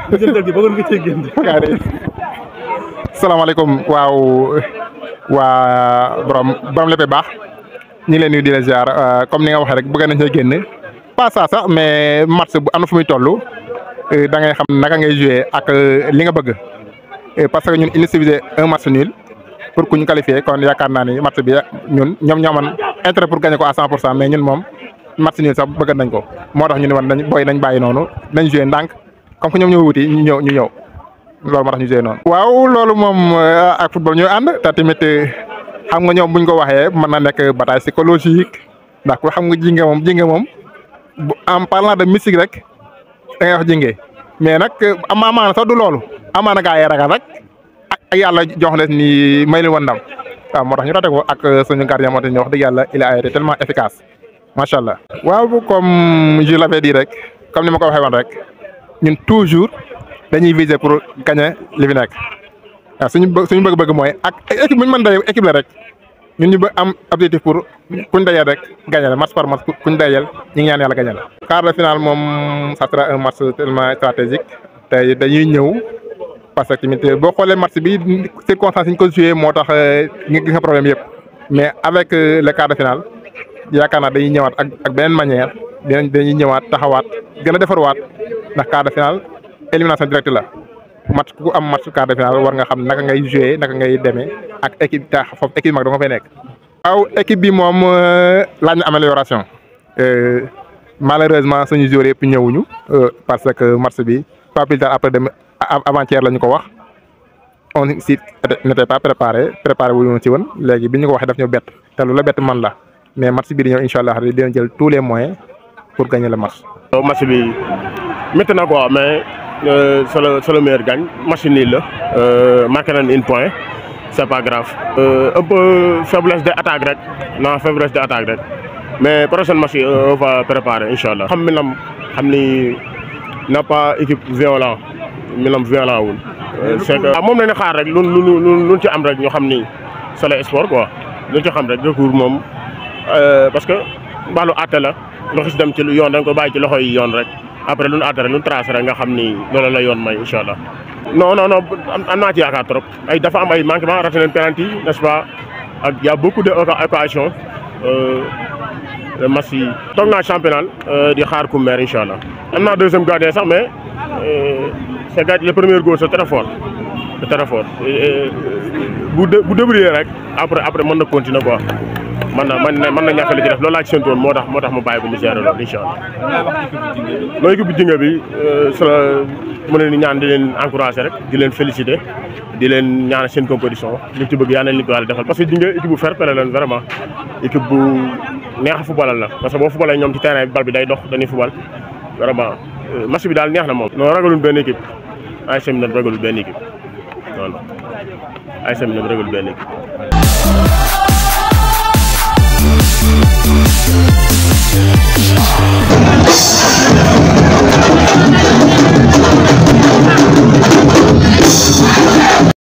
jëntal gi bëggoon nga cee génn. salaamaaleykum waaw waa borom borom lépp baax ñu ngi leen nuyu di leen ziar comme ni nga waxee rek bëgg nañ cee génn pas ça sax mais match bu am na fu muy toll da ngay xam naka ngay jouer ak li nga bëgg parce que ñun il suffisait un match nul pour ku ñu qualifier kon yaakaar naa ni match bi ñun ñoom ñoo amoon intérêt pour gagner ko à 100 pour cent mais ñun moom match nul sax bëgg nañ ko moo tax ñu ne woon nañ booy nañ bàyyi noonu nañ jouer ndànk comme que ñoom ñoo wuti ñu ñëw ñu ñëw. loolu moo tax ñu joué noonu. waaw loolu moom ak football ñooy ànd te tamit xam nga ñoom buñ ko waxee mën na nekk bataille psychologique ndax ku xam nga jinge moom jinge moom bu en parlant de mystique rek da ngay wax jinge mais nag am amaana sax du loolu amaana gaa yi ragal rek ak yàlla jox leen ni may leen woon ndam waaw moo tax ñu rate ko ak suñu gardien moo tax ñu wax dëgg yàlla il a été tellement efficace macha allah. waaw comme je l'avais dit rek comme ni ma ko waxee woon rek ñun toujours. dañuy viser pour gagner li fi nekk waaw suñu suñu bëgg-bëgg mooy ak équipe bu ñu mën dajeel équipe la rek ñun ñu bëgg am objectif pour kuñ dajeel rek gagner la match par match kuñ dajeel ñu ngi ñaan yàlla gagner la. quart de finale moom ça sera un match tellement stratégique te dañuy ñëw parce que tamit boo xoolee match bi circonstance yi ñu ko joué moo tax nga gis nga problème yëpp mais avec le quart de finale yaakaar naa dañuy ñëwaat ak ak beneen manière dinañ dañuy ñëwaat taxawaat gën a defarwaat ndax quart de finale. élimination directe la match ku am match quart de finale war nga xam naka ngay jouer naka ngay demee ak équipe ta foofu équipe mag da nga fay nekk. waaw équipe bi moom laaj na amélioration malheureusement suñu joueurs yëpp ñëwuñu parce que match bi pas plus tard après dem avant-hier la ñu ko wax on si n'était pas préparé préparé wu ñu ci woon léegi bi ñu ko waxee daf ñu bett te lu la bett man la mais match bi di ñëw incha allah dina jël tous les moyens pour gagner le match. match bi métti na quoi mais. Euh, c'est le c'est le meilleur gagne match nul la euh, marqué nañ une point c'est pas grave. Euh, un peu faiblesse de attaque rek non faiblesse de attaque rek mais prochaine match on va préparer incha allah. xam Milan xam ni n'a pas équipe violent Milan violent wul. c'est que ah moom la ñu xaar rek lu lu lu lu ci am rek ñu xam ni c'est le sport quoi lu ci xam rek recours moom parce que wàllu àtte la lu xis dem ci lu yoon da nga ko bàyyi ci loxo yi yoon rek. après lu nu àttare lu nu tracé rek nga xam ni loolu la yoon may incha allah. non non non am naa ci yaakaar trop ay dafa am ay manquement raté nañ penalty n'est-ce pas ak y a beaucoup de occasions match yi. toog naa championnat di xaar ku meer incha allah. am naa deuxième gardien sax mais c'est gardien le premier goal c'est très fort c'est très fort bu bu débrouillé rek après après mën na continuer quoi. mën na mën na mën na ñàkk li ci def loolu laa ci séntu woon moo tax moo tax mu bàyyi ko mu gérer loolu incha allah. mooy équipe bu jinga bi sa mën leen ñaan di leen encourager rek di leen féliciter di leen ñaan seen compétition li ci bëgg yaa nañ li ko yàlla defal parce que jinga équipe bu fair play leen vraiment équipe bu neex a footballal la parce que boo footballee ñoom ci terrain bi bal bi day dox dañuy football vraiment match bi daal neex na moom. non ragalul benn équipe ay semi ragalul benn équipe non non ay semi ragalul benn équipe.